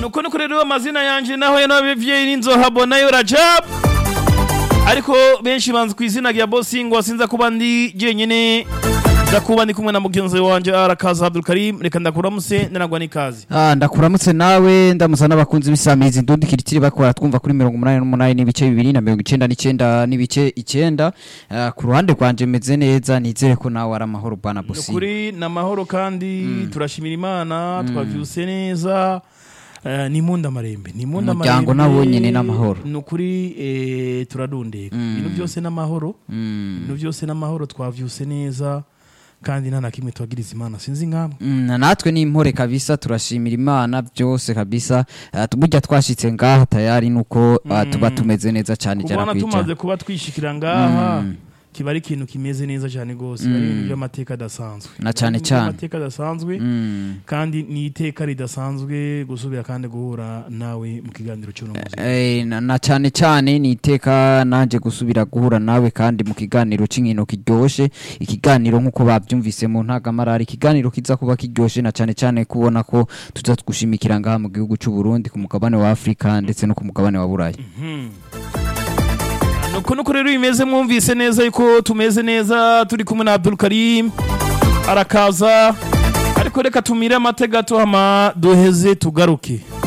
nuko nuko rero amazina yanje naho yanabivye n'inzohabo nayo Rajab ariko benshi banzi ku izina rya Bosingo sinza kuba ndi jenyene ndakuba ndi kumwe na mugenzi wanje arakaza Abdul Karim reka ndakuramuse ndanagwa n'ikazi Ah, ndakuramutse nawe ndamuza n'abakunzi b'isamizi ndundi kiritiri bakora twumva kuri mirongo umunani n'umunani n'ibice bibiri na mirongo icenda n'icenda n'ibice icenda Ah, ku ruhande rwanje meze neza nizere ko nawe ari amahoro bwana bosi nukuri namahoro kandi turashimira Imana twavyuse neza Eh, ni munda marembe ni munda Umuryango marembe nawo nyene n'amahoro. nukuri eh, turadundeka ibintu byose n'amahoro Mm. ibintu byose n'amahoro twavyuse neza kandi nta na kimwe twagiriza imana sinzi nkamwe Mm, na natwe ni impore kabisa turashimira imana byose kabisa Ah, tu- burya twashitse ngaha tayari nuko ah, tuba tumeze neza cyane kubona cyane tumaze kwica kuba twishikira ngaha Mm. kiba ari ikintu kimeze neza cyane rwose ari ibintu by'amateka adasanzwe Na cane Ibintu cane. by'amateka adasanzwe Mm. kandi ni iteka ridasanzwe gusubira kandi guhura nawe mu kiganiro cy'uno munsi Eh, na, na cyane cyane ni iteka nanje gusubira guhura nawe kandi mu kiganiro c'inkino kiryoshe ikiganiro nk'uko bavyumvise mu ntagamara ikiganiro kiza kuba kiryoshe na cyane cyane kubona ko tuza gushimikira ngaha mu gihugu c'u Burundi ku mugabane wa Afrika ndetse no ku mugabane wa Burayi nuko nuko rero bimeze mwumvise neza yuko tumeze neza turi kumwe na Abdul Karim arakaza ariko reka tumire amatega tuhama duheze tugaruke